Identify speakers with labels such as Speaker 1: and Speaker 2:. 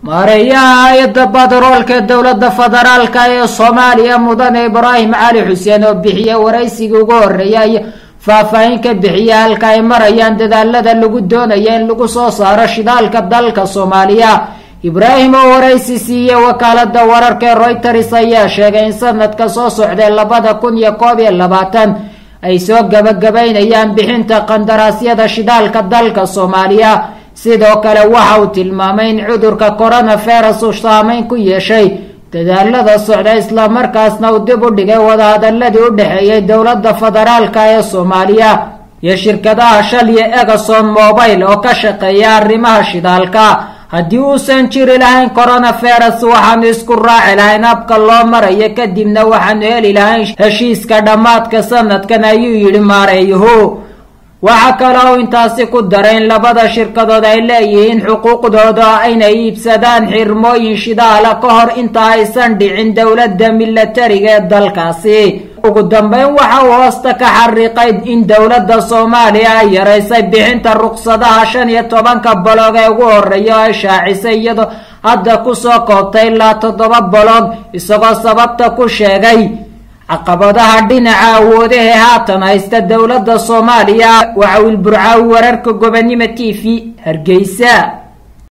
Speaker 1: maareeyaha hay-adda badaroolka ee dowladda federaalka ee soomaaliya mudane ibraahim cali xuseen oo bixiya waraysigii ugu horeeyay faahfaahin ka bixiya halka ay marayaan dadaalada lagu doonaya in lagu soo saaro shidaalka dalka soomaaliya ibraahim oo waraysi siiyey wakaalada wararka ee royters ayaa sheegay in sanadka soo socday labada kun iyo koob iyo labaatan ay soo gabagabaynayaan bixinta qandaraasyada shidaalka dalka soomaaliya sidoo kale waxa uu tilmaamay in cudurka coronavirus uu saameyn ku yeeshay dadaalada socda islamarkaasna uu dib u dhigay wadahadaladii u dhexeeyay dowladda federaalka ee soomaaliya iyo shirkadaha shal iyo egason mobile oo ka shaqeeya arrimaha shidaalka haddii uusan jiri lahayn coronavirus waxaanu isku raaci lahayn habka loo marayo kadibna waxaanu heli lahayn heshiiska dhammaadka sanadkan ayuu yidhi maareeyuhu waxaa kale uu intaasi ku daray in labada shirkadood ay leeyihiin xuquuqdooda inay iibsadaan xirmooyin shidaala ka hor inta aysan dhicin dowladda milatariga ee dalkaasi ugu dambeyn waxa uu hoosta ka xariiqay in dowladda soomaaliya ay yaraysay bixinta ruqsadaha shan iyo tobanka boloog ee ugu horeeya oo ay shaacisay iyadoo hadda kusoo koobtay ilaa toddoba boloog isagoo sababta ku sheegay caqabadaha dhinaca awoodahe haatan haysta dowladda soomaaliya waxa wilburcaawi wararka gobonimo t v hargeysa